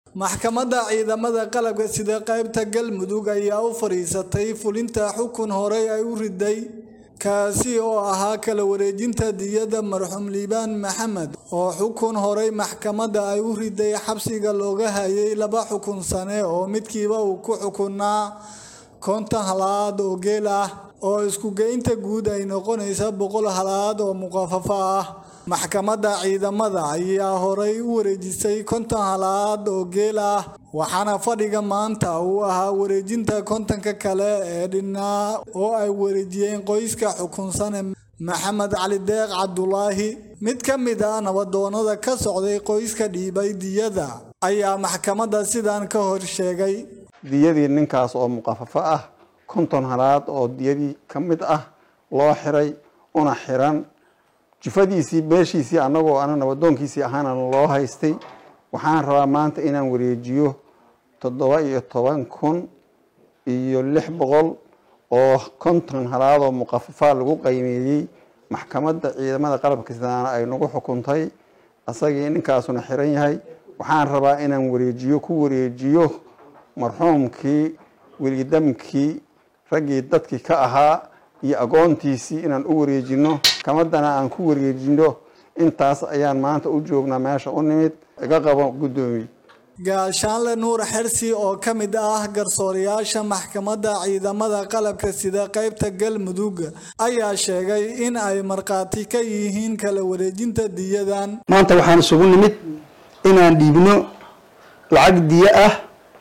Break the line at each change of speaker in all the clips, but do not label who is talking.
maxkamadda ciidamada qalabka sida qaybta galmudug ayaa u fadhiisatay fulinta xukun horey ay u riday kaasi oo ahaa kala wareejinta diyada marxuum liibaan maxamed oo xukun horey maxkamadda ay u riday xabsiga looga hayay laba xukun sane oo midkiiba uu ku xukunaa konton halaad oo geel ah oo isku-geynta guud ay noqonaysa boqol halaad oo muqafafo ah maxkamadda ciidamada ayaa horey u wareejisay konton halaad oo geel ah waxaana fadhiga maanta uu ahaa wareejinta kontonka kale ee dhinaa oo ay wareejiyeen qoyska xukunsane maxamed cali deeq cabdulaahi mid ka mid ah nabadoonada ka socday qoyska dhiibay diyada ayaa maxkamadda sidan ka hor sheegay
diyadii ninkaas oo muqafafo ah konton halaad oo diyadii ka mid ah loo xiray una xiran jufadiisii beeshiisii annagoo ana nabadoonkiisii ahaana loo haystay waxaan rabaa maanta inaan wareejiyo toddoba iyo toban kun iyo lix boqol oo konton halaadoo muqafafa lagu qaymeeyey maxkamadda ciidamada qalabka sidaana ay nagu xukuntay asagii ninkaasuna xiran yahay waxaan rabaa inaan wareejiyo ku wareejiyo marxuumkii welidamkii raggii dadkii ka ahaa iyo agoontiisii inaan u wareejino maxkamaddana aan ku wareejino intaas ayaan maanta u joognaa meesha u nimid iga qabo guddoomiye
gaashaanle nuur xersi oo ka mid ah garsoorayaasha maxkamadda ciidamada qalabka sida qaybta galmudug ayaa sheegay in ay markhaati ka yihiin kala wareejinta diyadan
maanta waxaan isugu nimid inaan dhiibno lacag diyo ah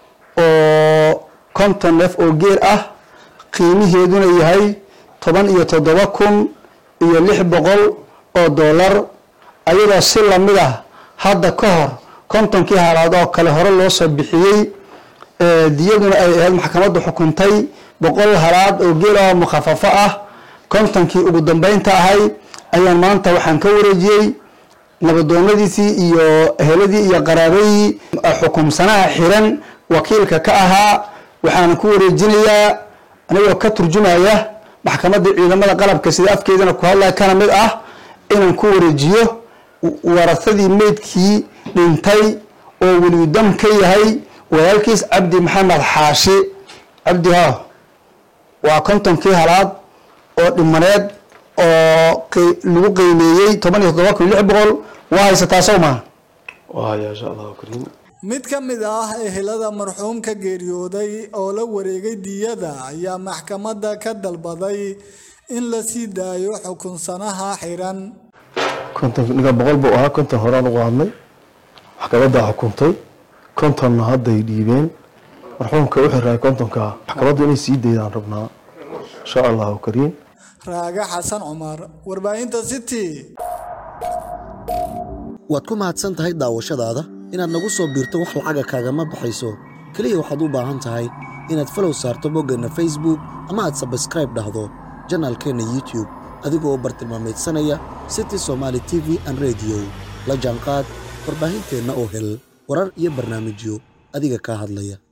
oo konton neef oo geel ah qiimiheeduna yahay toban iyo toddoba kun iyo lix boqol oo dollar ayadoo si lamid ah hadda ka hor kontonkii halaad oo kale hore loo soo bixiyey diyaduna ay ahayd maxkamaddu xukuntay boqol halaad oo geel oo mukhafafo ah kontonkii ugu dambeynta ahay ayaan maanta waxaan ka wareejiyey nabadoonadiisii iyo eheladii iyo qaraabadii xukumsanaha xiran wakiilka ka ahaa waxaan ku wareejinayaa anigoo ka turjumaya maxkamadda ciidamada qalabka sida afkeedana ku hadlaya kana mid ah inaan ku wareejiyo warasadii meydkii dhintay oo welidam ka yahay walaalkiis cabdi maxamed xaashi cabdi ha waa kontonkii halaad oo dhimaneed oo lagu qiimeeyey toban iyo toddoba kun lix boqol waa haysataa sow maa
mid ka mid ah ehelada marxuumka geeriyooday oo la wareegay diyada ayaa maxkamadda ka dalbaday in la sii daayo xukunsanaha xiran
kontonniga boqol buu ahaa konton horaan ugu hadnay maxkamaddaa xukuntay kontonna hadday dhiibeen marxuumka u xiraay kontonka maxkamaddu inay sii daydaan rabnaa insha allahu kariim
raaga xasan cumar warbaahinta city
waad ku mahadsan tahay daawashadaada inaad nagu soo biirto wax lacaga kaagama baxayso keliya waxaad u baahan tahay inaad falow saarto boggeenna facebook ama aad sabskraib dhahdo janaalkeenna youtube adigoo bartilmaameedsanaya city somaali t v an rediyo la jaanqaad warbaahinteenna oo hel warar iyo barnaamijyo adiga kaa hadlaya